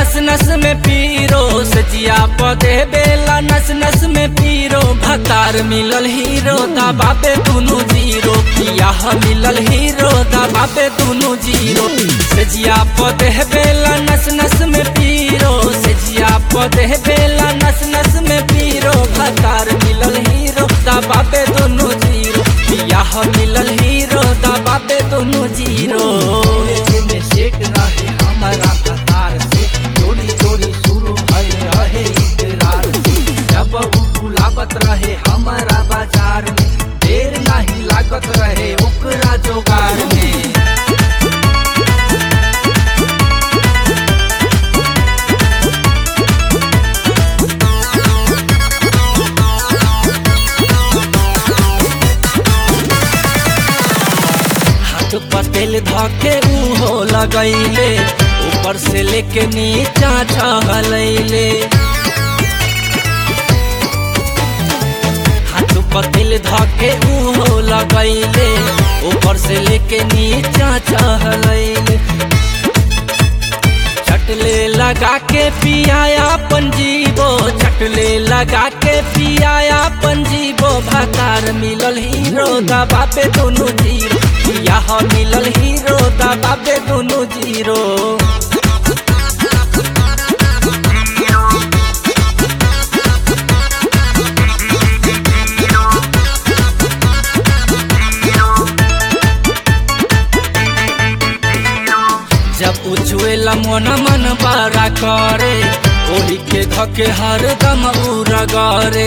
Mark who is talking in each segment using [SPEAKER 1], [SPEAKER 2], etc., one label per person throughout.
[SPEAKER 1] नस नस में पीरो सजिया पदे बेला नस नस में पीरो भतार मिलल हीरो दबाबे दुनु जीरो बियाह मिलल हीरो दबाबे दुनु जीरो सजिया पदे बेला नस नस में पीरो सजिया पदे बेला नस नस में पीरो भतार मिलल हीरो दबाबे दुनु जीरो बियाह मिलल हीरो दबाबे दुनु जीरो में सेट रहे हमारा कतार से चोरी चोरी शुरू भय रहे इकरार से जब उ बुलावत रहे हमारा बाजार में देर नहीं लागत रहे ओकरा जोगार में हाथ पर तेल धके उहो लगैले ऊपर से लेके नीचा छहलैले हाथ पर तेल धके उहो लगैले ऊपर से लेके नीचा छहलैले चटले लगा के पियाया पंजीबो चटले लगा के पियाया पंजीबो भतार मिलल हीरो दबा पे दोनों जीरो यह मिलल हीरो दबा पे दोनों जीरो जब उछुएला मन मन बारा करे ओही के धके हर दम उरा गरे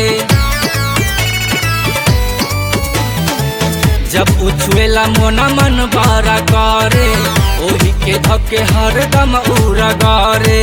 [SPEAKER 1] जब उछुएला मन मन बारा करे ओही के धके हर दम उरा गरे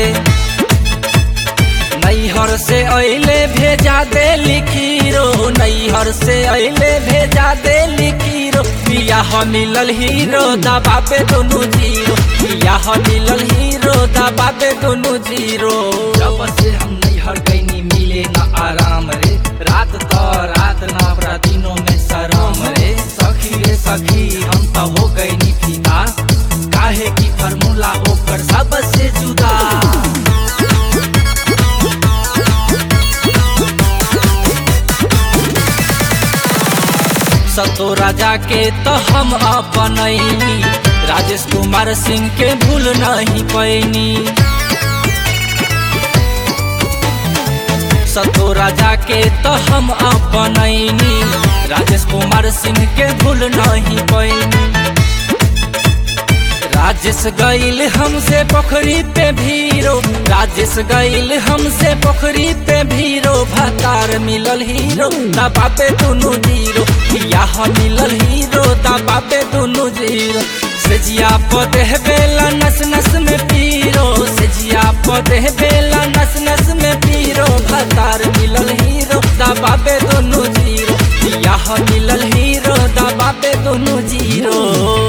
[SPEAKER 1] नैहर से अइले भेजा दे लिखीरो नैहर से अइले भेजा दे लिखीरो बियाह मिलल हीरो दबा पे दोनों जीरो बियाह मिलल हीरो दबा पे दोनों जीरो जब से हम नैहर गईनी मिले न आराम रे रात तो रात ना अपरा दिनों में शराम रे सखी रे सखी हम तो हो गईनी फीका काहे की फार्मूला ओकर सबसे जुदा सतो राजा के तो हम अपनैनी राजेश कुमार सिंह के भूल नहीं पैनी सतो राजा के तो हम अपनैनी राजेश कुमार सिंह के भूल नहीं पैनी राजेश गईल हमसे पोखरी पे भीरो राजेश गईल हमसे पोखरी पे भीरो भतार मिलल हीरो दबा पे दोनों जीरो यह मिलल हीरो दबा पे दोनों जीरो सजिया पदे बेला नस नस में पीरो सजिया पदे बेला नस नस में पीरो भतार मिलल हीरो दबा पे दोनों जीरो यह मिलल हीरो दबा पे दोनों जीरो